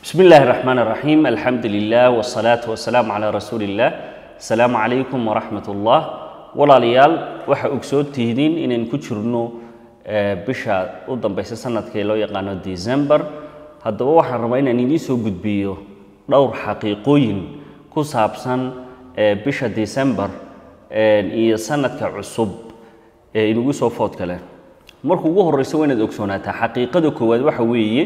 بسم الله الرحمن الرحيم الحمد لله والصلاة والسلام على رسول الله السلام عليكم ورحمة الله walaalayaal waxa ogsood tihidiin inaynu ku jirno bisha u dambaysa sanadkee loo yaqaano december haddaba waxaan rabaa inaan idiin soo gudbiyo dhowr xaqiiqooyin ku saabsan bisha december iyo sanadka cusub ee inugu soo foodka leh marka ugu horeysa waa inaad ogsoonaataa xaqiiqada koowaad waxa weeye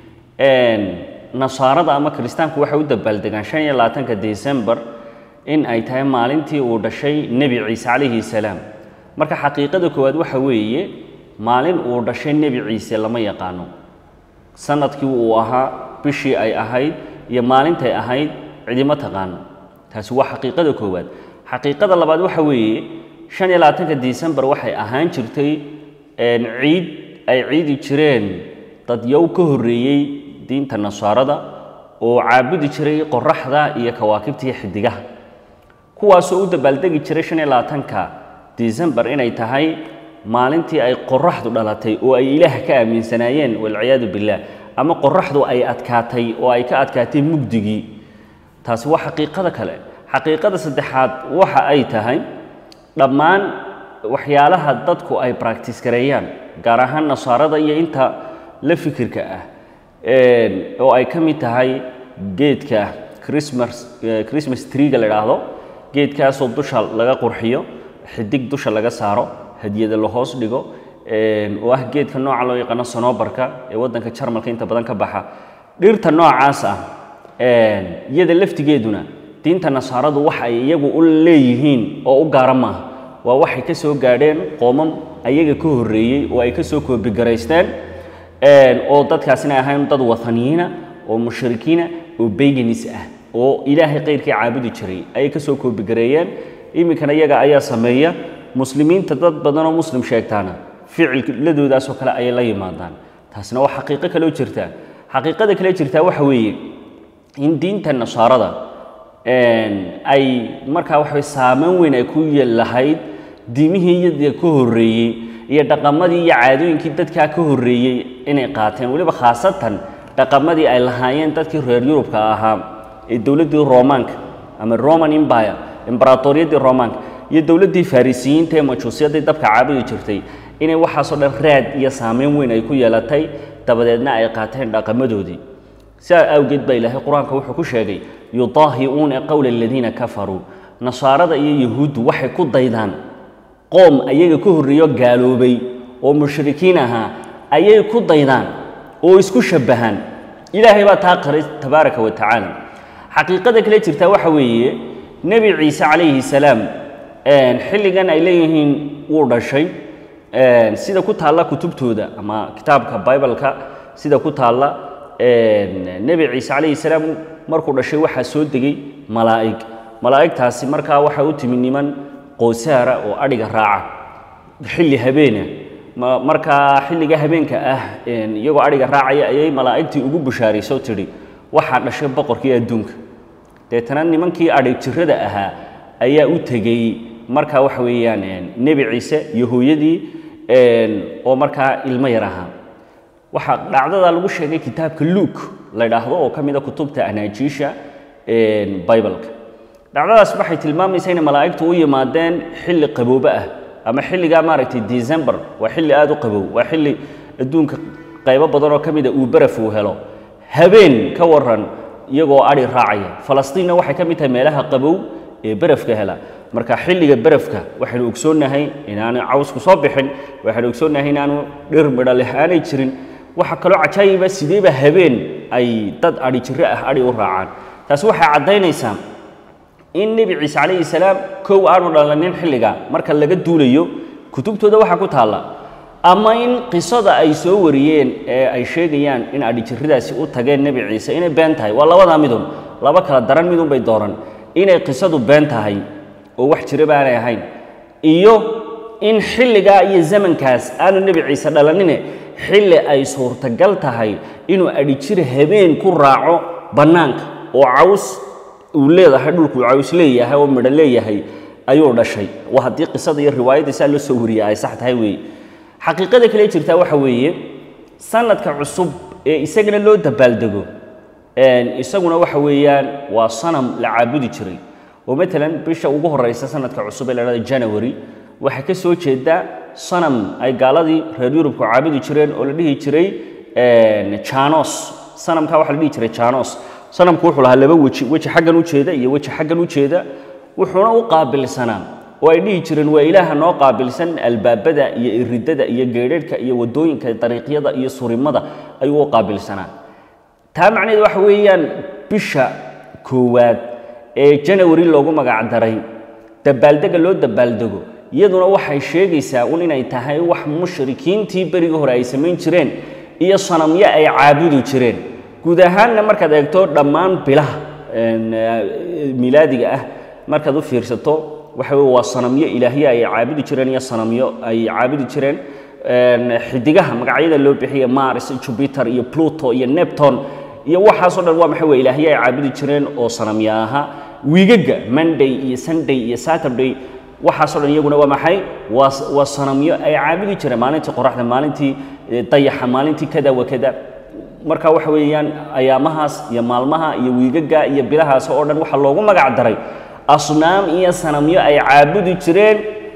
nasaarada ama kiristaanku waxay u dabaaldegaan shan iyo labaatanka december in ay tahay maalintii uu dhashay nebi ciise calayhi salaam marka xaqiiqada koowaad waxa weeye maalin uu dhashay nebi ciise lama yaqaano sanadkii uu ahaa bishii ay ahayd iyo maalintay ahayd cidima taqaano taasi waa xaqiiqada koowaad xaqiiqada labaad waxa weeye shan iyo labaatanka december waxay ahaan jirtay ciid ay ciidi jireen dadyow ka horreeyey diinta nasaarada oo caabudi jiray qoraxda iyo kawaakibta iyo xidigaha kuwaasoo u dabaaldegi jiray shan iyo labaatanka december inay tahay maalintii ay qoraxdu dhalatay oo ay ilaah ka aaminsanaayeen walciyaadu billaah ama qoraxdu ay adkaatay oo ay ka adkaatay mugdigii taasi waa xaqiiqada kale xaqiiqada saddexaad waxa ay tahay dhammaan waxyaalaha dadku ay bractice gareeyaan gaar ahaan nasaarada iyo inta la fikirka ah oo ay ka mid tahay geedka christmas christmas treega la idhaahdo geedkaasoo dusha laga qurxiyo xidig dusha laga saaro hadiyada la hoos dhigo oo ah geedka nooca loo yaqaano sonobarka ee waddanka jarmalka inta badan ka baxa dhirta noocaas ah iyada laftigeeduna diinta nasaaradu waxa ay iyagu u leeyihiin oo u gaara maaha waa waxay ka soo gaadheen qoomam ayaga ka horreeyey oo ay ka soo koobigaraysteen oo dadkaasina ahayn dad wathaniyiina oo mushrikiina oo bayganis ah oo ilaahay qayrkii caabudi jiray ayay ka soo koobigareeyeen iminkana iyaga ayaa sameeya muslimiinta dad badanoo muslim sheegtaana ficilladoodaasoo kale ayay la yimaadaan taasina waa xaqiiqo kaleo jirta xaqiiqada kale jirtaa waxa weeye in diinta nasaarada ay markaa waxa saameyn weyn ay ku lahayd diimihii iyada ka horreeyey iyo dhaqamadii iyo caadooyinkii dadkaa ka horreeyey inay qaateen weliba khaasatan dhaqamadii ay lahaayeen dadkii reer yurubka ahaa ee dowladdii romaanka ama roman empire imbaratoriyadii romaanka iyo dowladdii farisiyiinta ee majuusyadii dabka caabudi jirtay inay waxaasoo dhan raad iyo saameyn weyn ay ku yeelatay dabadeedna ay qaateen dhaqamadoodii sidaa awgeed baa ilaahay qur-aanka wuxuu ku sheegay yudaahi'uuna qowla aladiina kafaruu nasaarada iyo yahuuddu waxay ku daydaan qoom ayaga ka horreeyo gaaloobay oo mushrikiin ahaa ayay ku daydaan oo isku shabbahaan ilaahay baa taa qaray tabaaraka wa tacaala xaqiiqada kale jirtaa waxa weeye nebi ciise calayhi salaam xilligan ay leeyihiin wuu dhashay sida ku taalla kutubtooda ama kitaabka bibaleka sida ku taalla nebi ciise calayhi salaam markuu dhashay waxaa soo degay malaa'ig malaa'igtaasi markaa waxaa u timi niman qoosaara oo adhiga raaca xilli habeena markaa xilliga habeenka ah iyagoo adhiga raacaya ayay malaa'igtii ugu bushaarayso tidhi waxaa dhashay boqorkii adduunka deetana nimankii adhig jirada ahaa ayaa u tegey markaa waxa weeyaan nebi ciise iyo hooyadii oo markaa ilmo yar ahaa waxaa dhacdada lagu sheegay kitaabka luuk la ydhaahdo oo ka mida kutubta anaajiisha bibaleka dhacdadaas waxay tilmaamaysaa inay malaa'igtu u yimaadeen xilli qaboobe ah ama xilligaa maaragtay december waa xilli aada u qabow waa xilli adduunka qaybo badan oo ka mida uu baraf uu helo habeen ka waran iyagoo adhi raacaya falastiinna waxay ka mid tahay meelaha qabow ee barafka hela marka xilliga barafka waxaynu ogsoonnahay inaanu cawsku soo bixin waxaynu ogsoonnahay inaanu dhir midho leh aanay jirin waxaa kaloo cajaayiba sideeba habeen ay dad adhi jiro ah adhi u raacaan taasi waxay caddaynaysaa in nebi ciise calayhi salaam kow aanu dhalanin xilliga marka laga duulayo kutubtooda waxaa ku taalla ama in qisada ay soo wariyeen ee ay sheegayaan in adhijiradaasi u tageen nebi ciise inay been tahay waa labadaa midun laba kala daran midun bay dooran inay qisadu been tahay oo wax jira baanay ahayn iyo in xilligaa iyo zamankaas aanu nebi ciise dhalanine xilli ay suurtagal tahay inuu adhijira habeen ku raaco bannaanka oo caws uu leedahay dhulkuu caws leeyahay oo midho leeyahay ayuu dhashay waa haddii qisada iyo riwaayadda saa loo soo wariyay ay sax tahay weeye xaqiiqada kale jirtaa waxa weeye sanadka cusub ee isagana loo dabaaldego isaguna waxa weeyaan waa sanam la caabudi jiray oo matalan bisha ugu horeysa sanadka cusub ee la dhahda january waxaa ka soo jeeda sanam ay gaaladii reer yurubku caabudi jireen oo la dhihi jiray janos sanamkaa waxaa la dhihi jiray janos sanamku wuxuu lahaa laba weji weji xaggan u jeeda iyo weji xaggan u jeeda wuxuuna u qaabilsanaa oo ay dhihi jireen waa ilaaha noo qaabilsan albaabada iyo iridada iyo geedharhka iyo wadooyinka dariiqyada iyo surimada ayuu u qaabilsanaa taa macnaheed waxa weeyaan bisha koowaad ee janawari loogu magac daray dabaaldega loo dabaaldego iyaduna waxay sheegaysaa un inay tahay wax mushrikiintii berigii hore ay samayn jireen iyo sanamyo ay caabudi jireen guud ahaanna markaad eegto dhammaan bilaha milaadiga ah markaad u fiirsato waxa wey waa sanamyo ilaahyo ay caabudi jireen iyo sanamyo ay caabudi jireen xidigaha magacyada loo bixiya mars jupiter iyo pluto iyo nepton iyo waxaasoo dhan waa maxay waa ilaahyo ay caabudi jireen oo sanamyo ahaa wiigaga monday iyo sunday iyo saturday waxaasoo dhan iyaguna waa maxay waa waa sanamyo ay caabudi jireen maalintii qoraxda maalintii dayaxa maalintii kada wa kada marka waxa weeyaan ayaamahaas iyo maalmaha iyo wiigaga iyo bilahaas oo dhan waxaa loogu magac daray asnaam iyo sanamyo ay caabudi jireen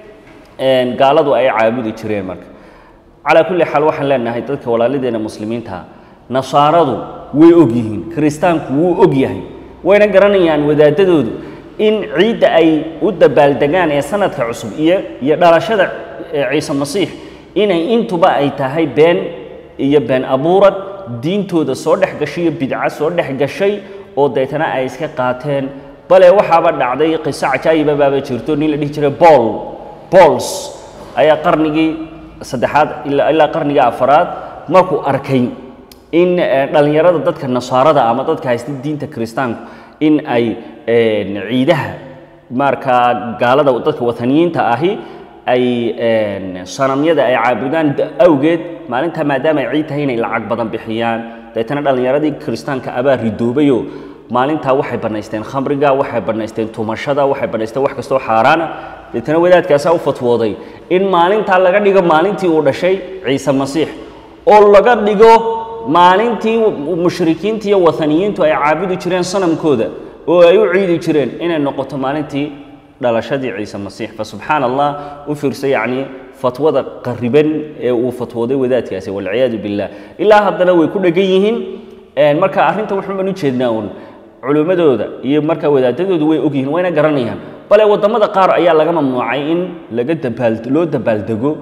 gaaladu ay caabudi jireen marka calaa kulli xaal waxaan leenahay dadka walaaladeena muslimiinta nasaaradu way og yihiin kiristaanku wuu og yahay wayna garanayaan wadaadadoodu in ciidda ay u dabaaldegaan ee sanadka cusub iyo iyo dhalashada ciise masiix inay intuba ay tahay been iyo been abuurad diintooda soo dhex gashay iyo bidco soo dhex gashay oo deetana ay iska qaateen bale waxaaba dhacday qiso cajaayiba baaba jirto nin la dhihi jiray bool bools ayaa qarnigii saddexaad ilaa qarnigii afaraad markuu arkay in dhallinyarada dadka nasaarada ama dadka haysta diinta kiristaanku in ay ciidaha markaa gaalada dadka wataniyiinta ahi ay sanamyada ay caabudaan awgeed maalintaa maadaama ay ciid tahay inay lacag badan bixiyaan deetana dhallinyaradii kiristaanka abaa ridoobayoo maalintaa waxay bannaysteen khamriga waxay bannaysteen tumashada waxay bannaysteen wax kastoo xaaraana deetana wadaadkaasaa u fatwooday in maalintaa laga dhigo maalintii uu dhashay ciise masiix oo laga dhigo maalintii mushrikiinta iyo wataniyiintu ay caabudi jireen sanamkooda oo ay u ciidi jireen inay noqoto maalintii dhalashadii ciise masiix fa subxaana allah u fiirsa yacni fatwada qariban ee uu fatwooday wadaadkaasi walciyaadu billah ilaa haddana way ku dhegan yihiin marka arrinta wuxun baan u jeednaa uun culimmadooda iyo marka wadaadadoodu way og yihiin wayna garanayaan bale waddamada qaar ayaa laga mamnuucay in laga dabaal loo dabaaldego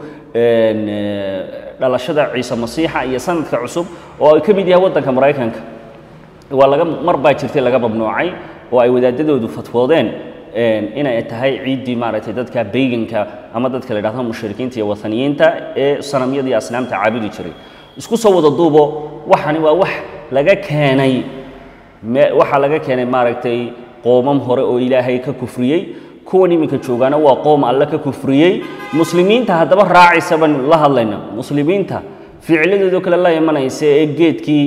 dhalashada ciise masiixa iyo sanadka cusub oo ay ka mid yahay waddanka maraykanka waa laga mar baa jirtay laga mamnuucay oo ay wadaadadoodu fatwoodeen inay tahay ciiddii maaragtay dadka bayganka ama dadka la dhahdo mushrikiinta iyo wataniyiinta ee sanamyada iyo asnaamta caabudi jiray isku soo wada duubo waxani waa wax laga keenay waxaa laga keenay maaragtay qoomam hore oo ilaahay ka kufriyey kuwan iminka joogaana waa qoom alle ka kufriyey muslimiinta haddaba raacaysa baan la hadlayna muslimiinta ficladoodoo kale la imanaysa ee geedkii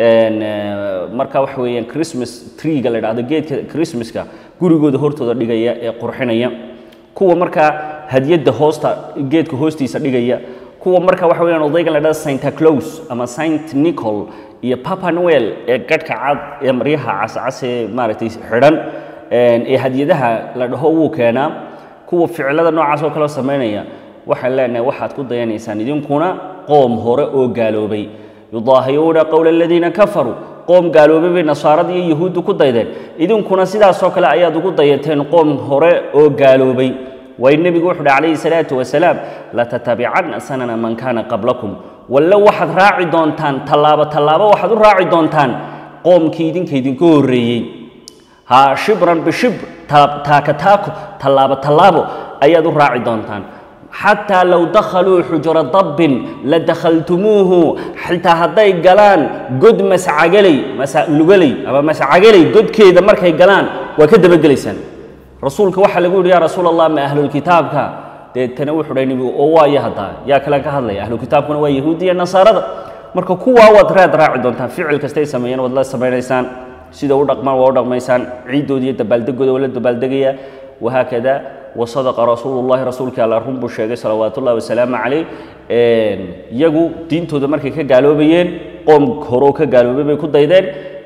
marka waxa weeyaan christmas treega la dhahdo geedka christmaska gurigooda hortooda dhigaya ee qurxinaya kuwa markaa hadiyadda hoosta geedka hoostiisa dhigaya kuwa marka waxa weeyaan odaygan la dhahdo santa claus ama saint nicol iyo papa noel ee gadhka cad ee maryaha cascas ee maaragtay xidhan ee hadiyadaha la dhaho wuu keenaa kuwa ficilada noocaas oo kale samaynaya waxaan leenahay waxaad ku dayanaysaan idinkuna qoom hore oo gaaloobay yudaahiruuna qowla aladiina kafaruu qoom gaaloobay bay nasaaradii iyo yahuuddu ku daydeen idinkuna sidaasoo kale ayaad ugu dayateen qoom hore oo gaaloobay way nebigu wuxu uhi calayhi salaatu wasalaam latatabicanna sanana man kaana qablakum walle waxaad raaci doontaan tallaabo tallaabo waxaad u raaci doontaan qoomkii idinka idinka horreeyey ha shibran bishibr taaka taako tallaabo tallaabo ayaad u raaci doontaan xataa low dakhaluu xujura dabbin la dakhaltumuuhu xitaa hadday galaan god mascagaley lugaley ama mascagaley godkeeda markay galaan waa ka dabagelaysaan rasuulka waxaa lagu yidhi yaa rasuul allah ma ahlulkitaabka deetana wuxuu dhahay nebigu oo waayo haddaa yaa kale ka hadlaya ahlukitaabkuna waa yahuudi iyo nasaarada marka kuwaa waad raad raaci doontaan ficil kastay sameeyeen waad la samaynaysaan sida u dhaqmaan waa u dhaqmaysaan ciiddooda iyo dabaaldegooda waa la dabaaldegaya wahaakada wasadaqa rasuulullahi rasuulkii alla run buu sheegay salawaatu ullahi wasalaamu calayh iyagu diintooda markay ka gaaloobayeen qoom horoo ka gaaloobay bay ku daydeen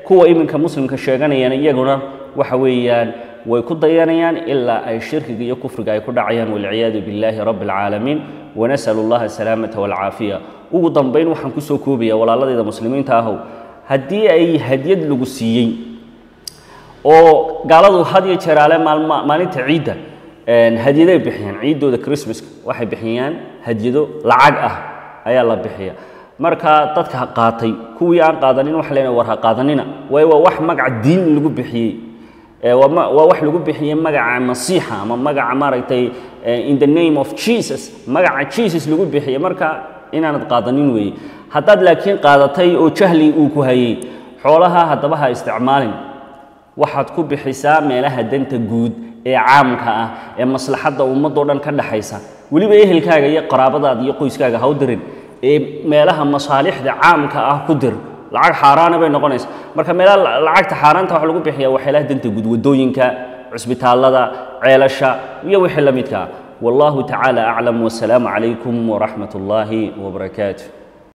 kuwa iminka muslimka sheeganayaan iyaguna waxa weeyaan way ku dayanayaan ilaa ay shirkiga iyo kufriga ay ku dhacayaan walciyaadu billaahi rabbi alcaalamiin wanasalu allaha asalaamata walcaafiya ugu dambayn waxaan kusoo koobaya walaaladayda muslimiinta ahow haddii ay hadyad lagu siiyey oo gaaladu had iyo jeeraale maalma maalinta ciidda hadyaday bixiyaan ciiddooda christmaska waxay bixiyaan hadyado lacag ah ayaa la bixiya marka dadka qaatay kuwii aan qaadanin waxa leenahay war ha qaadanina waayo waa wax magaca diin lagu bixiyey waa wax lagu bixiyey magaca masiixa ama magaca maaragtay in the name of jesus magaca jesus lagu bixiyey marka inaanad qaadanin weeye haddaad laakiin qaadatay oo jahli uu ku hayey xoolaha haddaba ha isticmaalin waxaad ku bixisaa meelaha danta guud ee caamka ah ee maslaxadda ummadoo dhan ka dhaxaysa weliba ehelkaaga iyo qaraabadaada iyo qoyskaaga ha u dirin ee meelaha masaalixda caamka ah ku dir lacag xaaraana bay noqonaysa marka meelaha lacagta xaaraanta waxa lagu bixiya waxyaalaha danta guud waddooyinka cusbitaallada ceelasha iyo wixii la midka ah wallahu tacaala aclam wasalaamu calaykum waraxmat ullaahi wabarakaatu